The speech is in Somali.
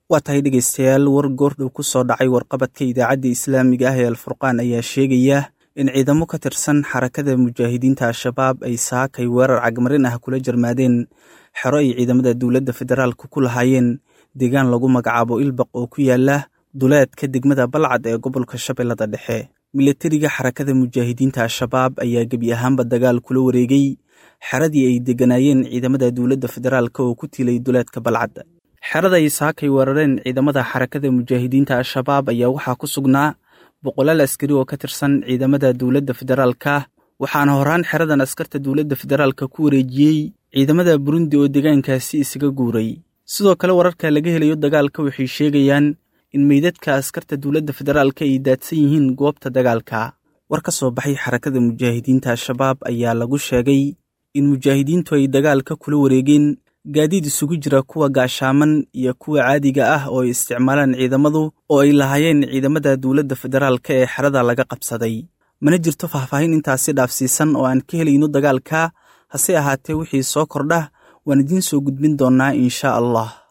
waa tahay dhegaystayaal war goordhow ku soo dhacay warqabadka idaacadda islaamiga ah ee alfurqaan ayaa sheegaya in ciidamo ka tirsan xarakada mujaahidiinta al-shabaab ay saakay weerar cagmarin ah kula jarmaadeen xero ay ciidamada dowladda federaalka ku lahaayeen deegaan lagu magacaabo ilbaq oo ku yaala duleedka degmada balcad ee gobolka shabeellada dhexe milatariga xarakada mujaahidiinta al-shabaab ayaa gebi ahaanba dagaal kula wareegay xeradii ay degganaayeen ciidamada dowladda federaalka oo ku tilay duleedka balcad xerada ay saakay weerareen ciidamada xarakada mujaahidiinta al-shabaab ayaa waxaa ku sugnaa boqolaal askari oo ka tirsan ciidamada dowladda federaalka waxaana horaan xeradan askarta dowladda federaalka ku wareejiyey ciidamada burundi oo deegaankaasi isaga guuray sidoo kale wararka laga helayo dagaalka waxay sheegayaan in meydadka askarta dowladda federaalka ay daadsan yihiin goobta dagaalka war ka soo baxay xarakada mujaahidiinta al-shabaab ayaa lagu sheegay in mujaahidiintu ay dagaalka kula wareegeen gaadiid isugu jira kuwa gaashaaman iyo kuwa caadiga ah oo ay isticmaalaan ciidamadu oo ay lahaayeen ciidamada dowladda federaalka ee xerada laga qabsaday mana jirto faahfaahin intaasi dhaafsiisan oo aan ka helayno dagaalka hase ahaatee wixii soo kordha waan idiin soo gudbin doonnaa inshaa allah